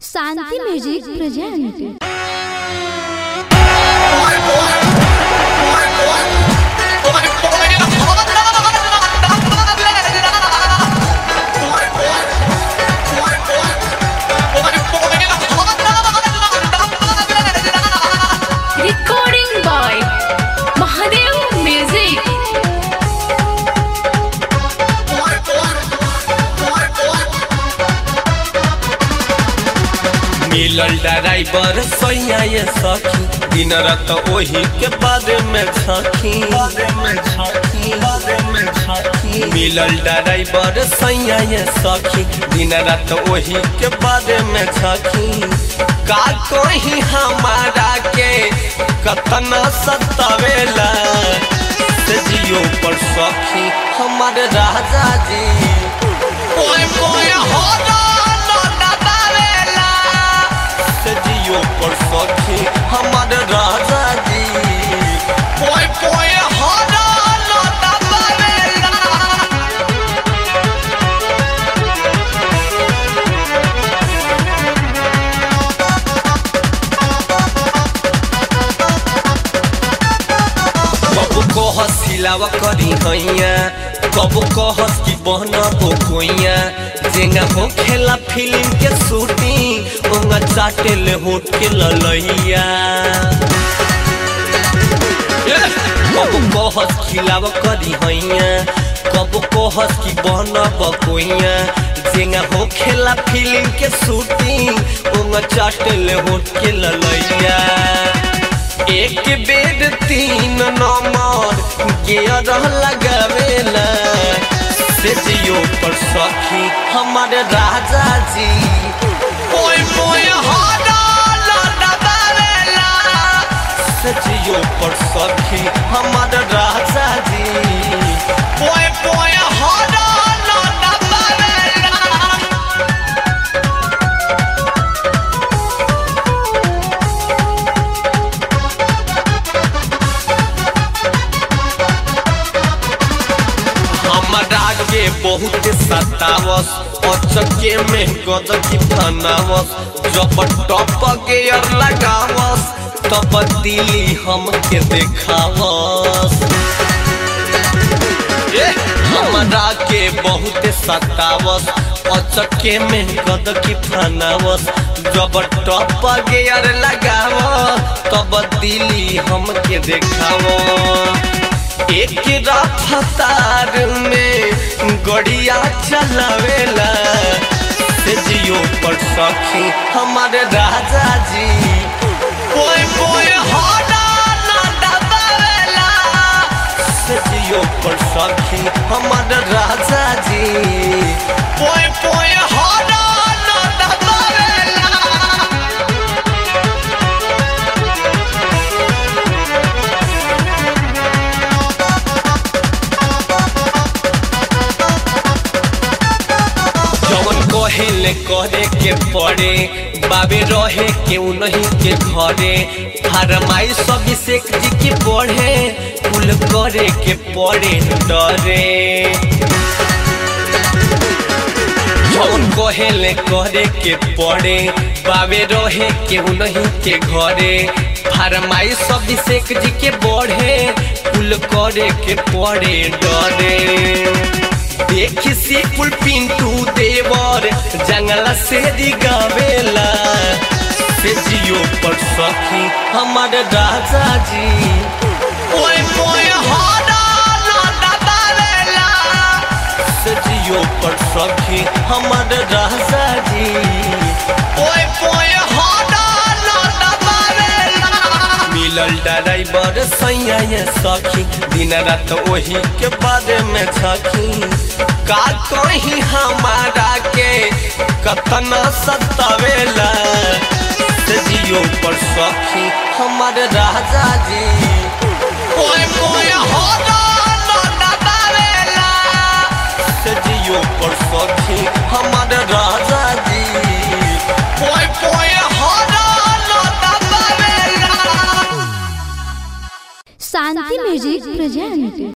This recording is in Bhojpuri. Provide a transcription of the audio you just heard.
Shanti music present Recording by Mahadev Music. मिलल ड्राइवर सैया ये सखी दिन रात ओही के बारे में छखी मिलल ड्राइवर सैया ये सखी दिन रात ओही के बारे में छखी का कोही हमारा के कतना सतावेला से जियो पर सखी हमारे राजा जी ओए ओए हो से जियो पर सखी हमारे राजा जी पोए पोए हो कब को हसिलावा करी हैया कब को हंस की बहना हो कोइया जेंगा हो खेला फिल्म के शूटिंग ओंगा चाटे ले होट के ललैया कब को हंस खिलावा करी हैया कब को हंस की बहना बकोइया जेंगा हो खेला फिल्म के शूटिंग ओंगा चाटे ले होट के ललैया एक बेड तीन नंबर गियर लगावेला से जियो पर सखी हमारे राजा जी ओए ओए से जियो पर सखी हमारे राजा जी ओए ओए हमरा के बहुत सतावस अचके में गदकी फनावस जब टप गेयर लगावस तब दिली हमके देखावस ए, हमरा के बहुत सतावस अचके में गदकी फनावस जब टप गेयर लगावस तब दिली हमके देखावस एक रफ्तार में गड़िया चलावेला से जियो पर सखी हमारे राजा जी ओए ओए होना ना दबावेला से जियो पर सखी हमारे राजा जी ओए ओए होना ना दबावेला जवन कहेले करे के पड़े बाबे रहे के नहीं के घरे फरमाई सब शेख जी के पढ़े कुल करे के पड़े डरे जवन कहेले करे के पड़े बाबे रहे के नहीं के घरे फरमाई सब शेख जी के बढ़े कुल करे के पड़े डरे देखी से कुल पिंटू देवर जंगला से गावेला से जियो पर सखी हमारे राजा जी ओए ओए होना ना दबावेला से जियो पर सखी हमारे राजा जी ओए ओए होना ना दबावेला मिलल ड्राइवर सैया ये सखी दिन रात वही के बारे में छखी का कही हमारा के कतना सतावेला से जियो पर सखी हमारे राजा जी ओए ओए होना ना दबावेला से जियो पर सखी हमारे राजा जी ओए ओए होना ना दबावेला शांति म्यूजिक प्रेजेंट